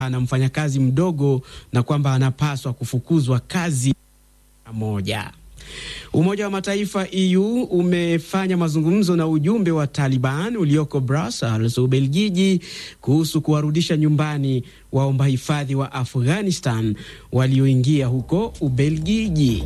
ana mfanyakazi mdogo na kwamba anapaswa kufukuzwa kazi moja. Umoja wa Mataifa EU umefanya mazungumzo na ujumbe wa Taliban ulioko Brussels, Ubelgiji, kuhusu kuwarudisha nyumbani waomba hifadhi wa Afghanistan walioingia huko Ubelgiji.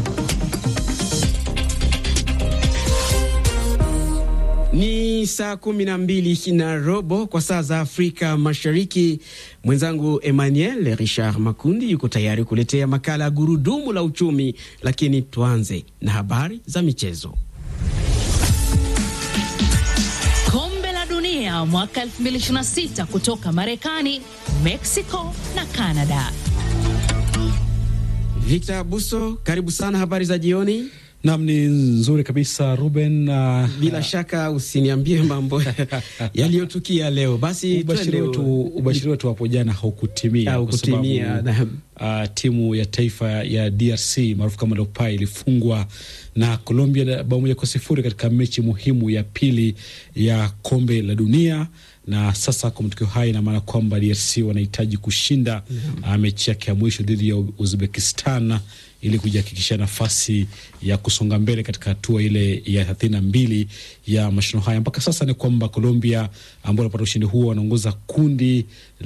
Ni saa kumi na mbili na robo kwa saa za Afrika Mashariki. Mwenzangu Emmanuel Richard Makundi yuko tayari kuletea makala ya gurudumu la uchumi, lakini tuanze na habari za michezo. Kombe la Dunia mwaka 2026 kutoka Marekani, Mexico na Canada. Victor Abuso, karibu sana. Habari za jioni. Nam, ni nzuri kabisa Ruben. Uh, bila shaka usiniambie mambo yaliyotukia leo. Basi ubashiri wetu ubashiri wetu hapo jana haukutimia kwa sababu uh, timu ya taifa ya DRC maarufu kama Leopards ilifungwa na Colombia bao moja kwa sifuri katika mechi muhimu ya pili ya kombe la dunia na sasa kwa matokeo haya ina maana kwamba DRC wanahitaji kushinda mm -hmm. uh, mechi yake ya mwisho dhidi ya Uzbekistan ili kujihakikisha nafasi ya kusonga mbele katika hatua ile ya thelathini na mbili ya mashindano haya. Mpaka sasa ni kwamba Colombia ambao wanapata ushindi huo wanaongoza kundi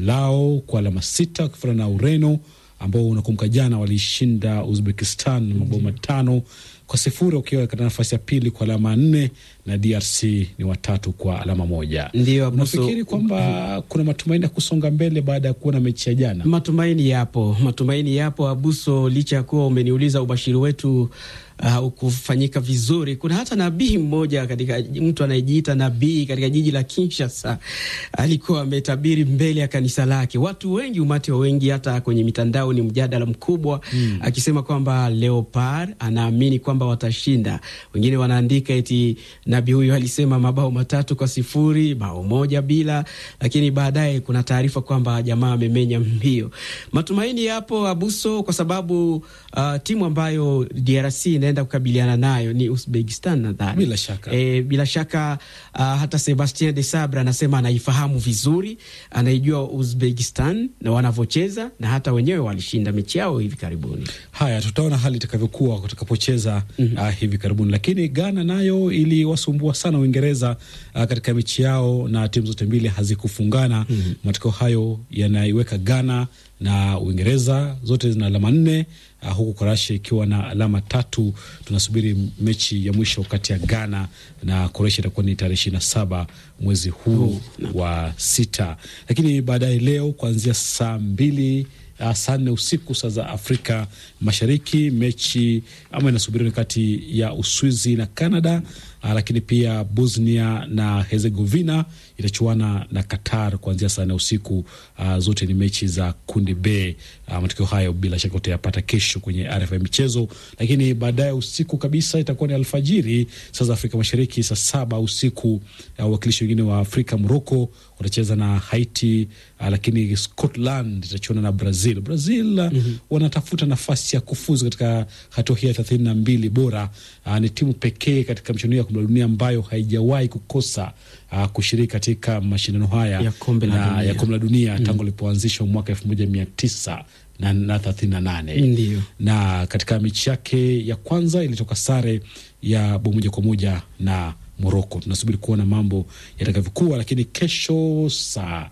lao kwa alama sita wakifuatana na Ureno ambao unakumbuka jana walishinda Uzbekistan mabao matano kwa sifuri wakiwa katika nafasi ya pili kwa alama nne na DRC ni watatu kwa alama moja. Ndio nafikiri kwamba kuna matumaini ya kusonga mbele baada ya kuona mechi ya jana. Matumaini yapo, matumaini yapo Abuso, licha ya kuwa umeniuliza ubashiri wetu haukufanyika uh, vizuri. Kuna hata nabii mmoja katika mtu anayejiita nabii katika jiji la Kinshasa alikuwa ametabiri mbele ya kanisa lake. Watu wengi, umati wa wengi, hata kwenye mitandao ni mjadala mkubwa hmm, akisema kwamba Leopard anaamini kwamba watashinda. Wengine wanaandika eti nabii huyu alisema mabao matatu kwa sifuri, bao moja bila, lakini baadaye kuna taarifa kwamba jamaa amemenya mbio. Matumaini yapo Abuso, kwa sababu uh, timu ambayo DRC inaenda kukabiliana nayo ni Uzbekistan nadhani. Bila shaka, e, bila shaka uh, hata Sebastien de Sabre anasema anaifahamu vizuri, anaijua Uzbekistan na wanavyocheza na hata wenyewe walishinda mechi yao hivi karibuni. Haya, tutaona hali itakavyokuwa tutakapocheza mm -hmm. uh, hivi karibuni, lakini Ghana nayo iliwasumbua sana Uingereza uh, katika mechi yao na timu zote mbili hazikufungana. mm -hmm. Matokeo hayo yanaiweka Ghana na Uingereza zote zina alama nne uh, huku Kroatia ikiwa na alama tatu. Tunasubiri mechi ya mwisho kati ya Ghana na Kroatia itakuwa ni tarehe ishirini na saba mwezi huu oh, wa sita, lakini baadaye leo kuanzia saa mbili Uh, saa nne usiku saa za Afrika Mashariki, mechi ama inasubiriwa ni kati ya Uswizi na Canada. Uh, lakini pia Bosnia na Herzegovina itachuana na Qatar kuanzia saa nne usiku. Uh, zote ni mechi za kundi B. Uh, matokeo hayo bila shaka utayapata kesho kwenye RFI michezo, lakini baadaye usiku kabisa itakuwa ni alfajiri saa za Afrika Mashariki, saa saba usiku wawakilishi uh, wengine wa Afrika Morocco watacheza na Haiti. Uh, lakini Scotland itachuana na Brazil. Brazil mm -hmm. wanatafuta nafasi ya kufuzu katika hatua hii ya thelathini na mbili bora. Uh, ni timu pekee katika michuano ya kombe la dunia ambayo haijawahi kukosa uh, kushiriki katika mashindano haya ya kombe la dunia, ya kombe la dunia mm -hmm. tangu lipoanzishwa mwaka elfu moja mia tisa na thelathini na nane na katika mechi yake ya kwanza ilitoka sare ya bao moja kwa moja na Moroko. Tunasubiri kuona mambo yatakavyokuwa, lakini kesho saa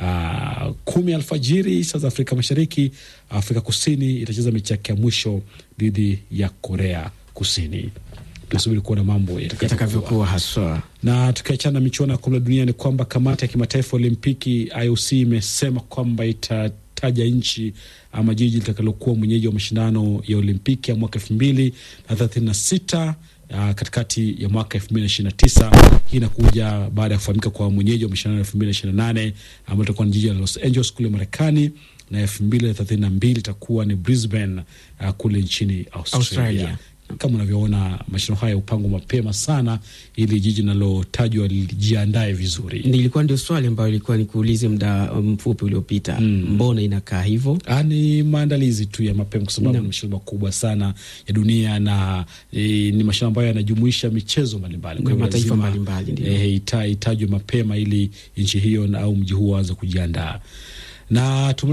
uh, kumi alfajiri saa za Afrika Mashariki, Afrika Kusini itacheza mechi yake ya mwisho dhidi ya Korea Kusini. Tunasubiri kuona mambo yatakavyokuwa haswa. Na tukiachana na michuano ya kombe la dunia, ni kwamba kamati ya kimataifa Olimpiki IOC imesema kwamba ita taja nchi ama jiji litakalokuwa mwenyeji wa mashindano ya Olimpiki ya mwaka elfu mbili na thelathini na sita uh, katikati ya mwaka elfu mbili na ishirini na tisa. Hii inakuja baada ya kufahamika kwa mwenyeji wa mashindano ya elfu mbili na ishirini na nane ambayo itakuwa ni jiji la Los Angeles kule Marekani na elfu mbili na thelathini na mbili itakuwa ni Brisbane uh, kule nchini Australia, Australia. Kama unavyoona mashindano haya upangwa mapema sana ili jiji linalotajwa lijiandae vizuri. Nilikuwa ndio swali ambayo ilikuwa nikuulize muda mfupi uliopita. mm. Mbona inakaa hivyo? Ni maandalizi tu ya mapema, kwa sababu ni mashindano makubwa sana ya dunia na e, ni mashindano ambayo yanajumuisha michezo mbalimbali, kwa mataifa mbalimbali, e, ita, itajwe mapema ili nchi hiyo au mji huo aanze kujiandaa na